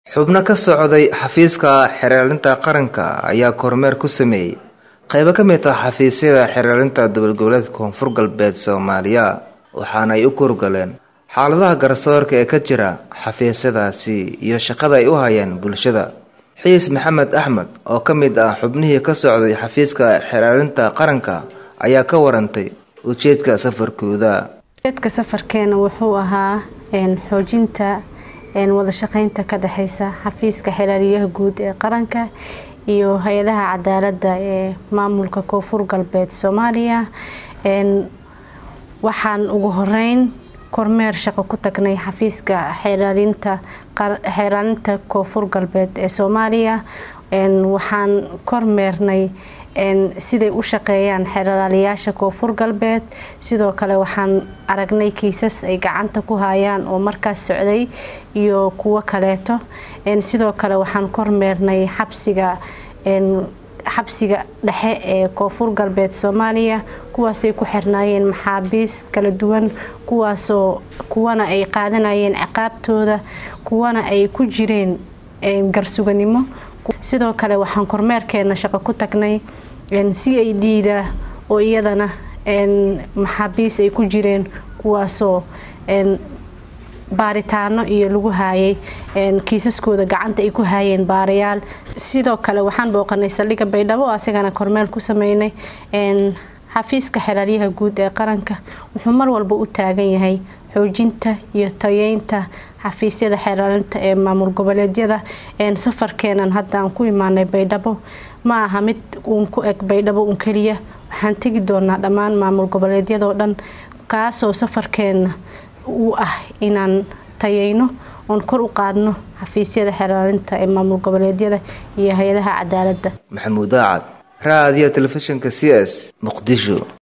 xubno ka socday xafiiska xeeraalinta qaranka ayaa kormeer ku sameeyey qaybo ka mid ah xafiisyada xeeraalinta dowladgoboleedka koonfur galbeed soomaaliya waxaana ay u kurgaleen xaaladaha garsoorka ee ka jira xafiisyadaasi iyo shaqada ay u hayaan bulshada xiis maxamed axmed oo ka mid ah xubnihii ka socday xafiiska xeeraalinta qaranka ayaa ka warantay ujeedka safarkooda ujeedka safarkeena wuxuu ahaa xoojinta wada shaqeynta ka dhexeysa xafiiska xeraaliyaha guud ee qaranka iyo hay-adaha cadaalada ee maamulka koonfur galbeed soomaaliya waxaan ugu horeyn kormeer shaqo ku tagnay xafiiska xeeraalinta koonfur galbeed ee soomaaliya waxaan kormeernay siday u shaqeeyaan xeraalayaasha koonfur galbeed sidoo kale waxaan aragnay kiisas ay gacanta ku hayaan oo markaas socday iyo kuwo kaleeto sidoo kale waxaan kormeernay xabsiga xabsiga dhexe ee koonfur galbeed soomaaliya kuwaasay ku xirnaayeen maxaabiis kala duwan kuwaasoo kuwana ay qaadanayeen ciqaabtooda kuwana ay ku jireen garsuganimo sidoo kale waxaan kormeerkeena shaqo ku tagnay c a d da oo iyadana maxaabiis ay ku jireen kuwaasoo baaritaano iyo lagu haayay kiisaskooda gacanta ay ku haayeen baarayaal sidoo kale waxaan booqanay saldhigga baydhabo oo asagana kormeel ku sameynay xafiiska xeraalyaha guud ee qaranka wuxuu mar walba u taagan yahay xoojinta iyo tayeynta xafiisyada xeeraalinta ee maamul goboleedyada safarkeenan haddaan ku imaanay baydhabo ma aha mid uun ku eg baydhabo un keliya waxaan tegi doonaa dhammaan maamul goboleedyadoo dhan kaasoo safarkeena u ah inaan tayeyno oon kor u qaadno xafiisyada xeraalinta ee maamul goboleedyada iyo hay-adaha cadaaladda maxamuud aacad raadiyo telefishinka c s muqdisho